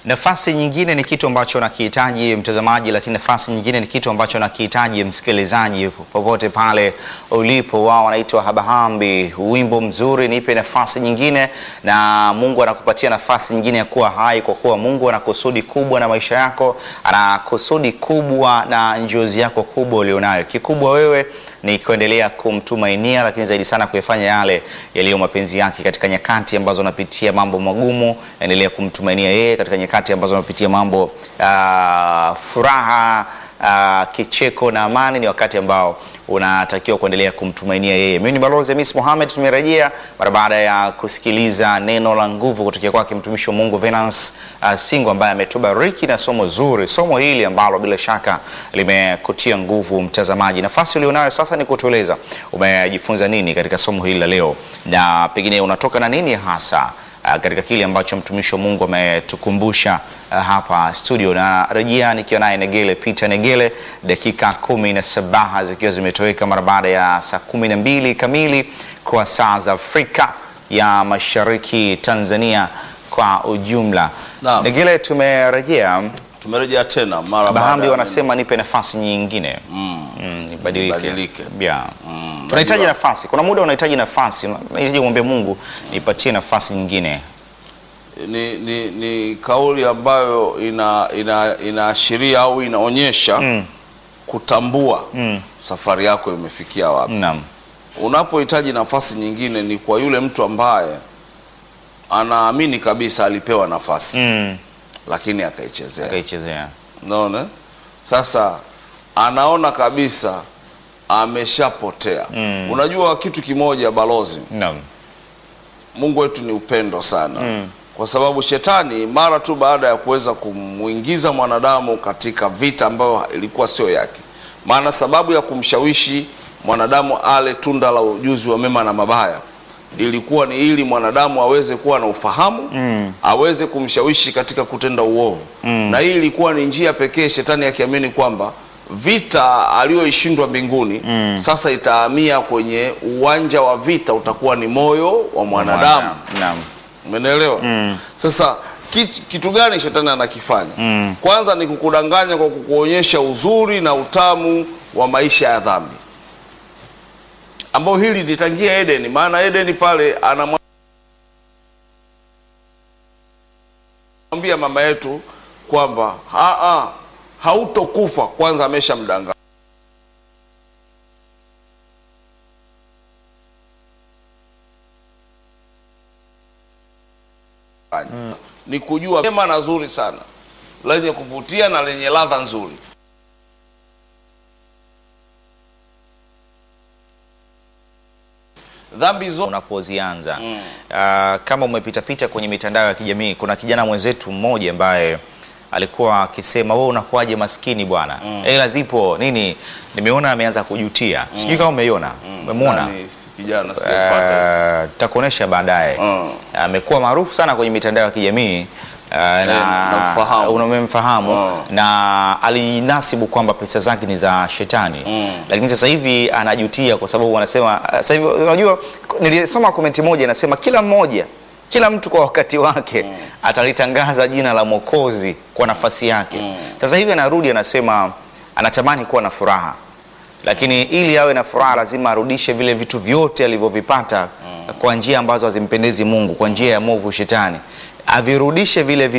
Nafasi nyingine ni kitu ambacho nakihitaji mtazamaji, lakini nafasi nyingine ni kitu ambacho nakihitaji msikilizaji, popote pale ulipo. Wao wanaitwa Habahambi, wimbo mzuri, nipe nafasi nyingine, na Mungu anakupatia nafasi nyingine ya kuwa hai, kwa kuwa Mungu ana kusudi kubwa na maisha yako, ana kusudi kubwa na njozi yako kubwa ulionayo. Kikubwa wewe ni kuendelea kumtumainia, lakini zaidi sana kuyafanya yale yaliyo mapenzi yake katika nyakati ambazo unapitia mambo magumu. Endelea kumtumainia yeye katika nyakati ambazo unapitia mambo uh, furaha uh, kicheko na amani. Ni wakati ambao unatakiwa kuendelea kumtumainia yeye. Mimi ni Balozi Hamis Mohamed, tumerejea mara baada ya kusikiliza neno la nguvu kutoka kwake mtumishi wa Mungu Venance uh, Singo ambaye ametubariki na somo zuri, somo hili ambalo bila shaka limekutia nguvu mtazamaji. Nafasi ulionayo sasa ni kutueleza umejifunza nini katika somo hili la leo, na pengine unatoka na nini hasa uh, katika kile ambacho mtumishi wa Mungu ametukumbusha uh, hapa studio. Na rejea nikiwa naye Negele Peter Negele, dakika kumi na saba zikiwa zimetoweka mara baada ya saa kumi na mbili kamili kwa saa za Afrika ya Mashariki, Tanzania kwa ujumla. Naam. Negele, tumerejea. Tumerejea tena mara Bahambi baada- wanasema nipe nafasi nyingine Mm. Mm, nibadilike. Nibadilike. Yeah. Mm, Tunahitaji najua. nafasi. Kuna muda unahitaji nafasi, unahitaji kumwambia Mungu nipatie nafasi nyingine. Ni, ni, ni kauli ambayo ina ina inaashiria au inaonyesha Mm. kutambua Mm. safari yako imefikia wapi. Naam. Unapohitaji nafasi nyingine ni kwa yule mtu ambaye anaamini kabisa alipewa nafasi Mm. lakini akaichezea. Akaichezea. Unaona? Sasa anaona kabisa ameshapotea. Mm. Unajua kitu kimoja balozi, Naam. Mungu wetu ni upendo sana Mm. kwa sababu shetani mara tu baada ya kuweza kumwingiza mwanadamu katika vita ambayo ilikuwa sio yake, maana sababu ya kumshawishi mwanadamu ale tunda la ujuzi wa mema na mabaya ilikuwa ni ili mwanadamu aweze kuwa na ufahamu Mm. aweze kumshawishi katika kutenda uovu Mm. na hii ilikuwa ni njia pekee shetani akiamini kwamba vita aliyoishindwa mbinguni Mm. sasa itahamia kwenye uwanja wa vita utakuwa ni moyo wa mwanadamu Naam. Umenielewa? Mm. Sasa kitu, kitu gani shetani anakifanya? Mm. Kwanza ni kukudanganya kwa kukuonyesha uzuri na utamu wa maisha ya dhambi, ambao hili litangia Edeni, maana Edeni pale anamwambia mama yetu kwamba "Ah, ah, hautokufa. Kwanza ameshamdanganya ni kujua mema na zuri sana lenye kuvutia na lenye ladha nzuri. Dhambi zote Unapozianza Mm. Ah, kama umepitapita kwenye mitandao ya kijamii, kuna kijana mwenzetu mmoja ambaye alikuwa akisema wewe unakuwaje maskini bwana, hela zipo nini. Nimeona ameanza kujutia, sijui kama umeiona, umemwona Nani, kijana sijapata. Uh, takuonesha baadaye. Mm. Amekuwa maarufu sana kwenye mitandao ya kijamii uh, na namfahamu. unamemfahamu Mm. na alinasibu kwamba pesa zake ni za shetani Mm. lakini sasa hivi anajutia kwa sababu wanasema sasa hivi, unajua, nilisoma komenti moja inasema kila mmoja kila mtu kwa wakati wake atalitangaza jina la Mwokozi kwa nafasi yake. Sasa hivi anarudi anasema anatamani kuwa na furaha lakini ili awe na furaha lazima arudishe vile vitu vyote alivyovipata kwa njia ambazo hazimpendezi Mungu, kwa njia ya movu shetani, avirudishe vile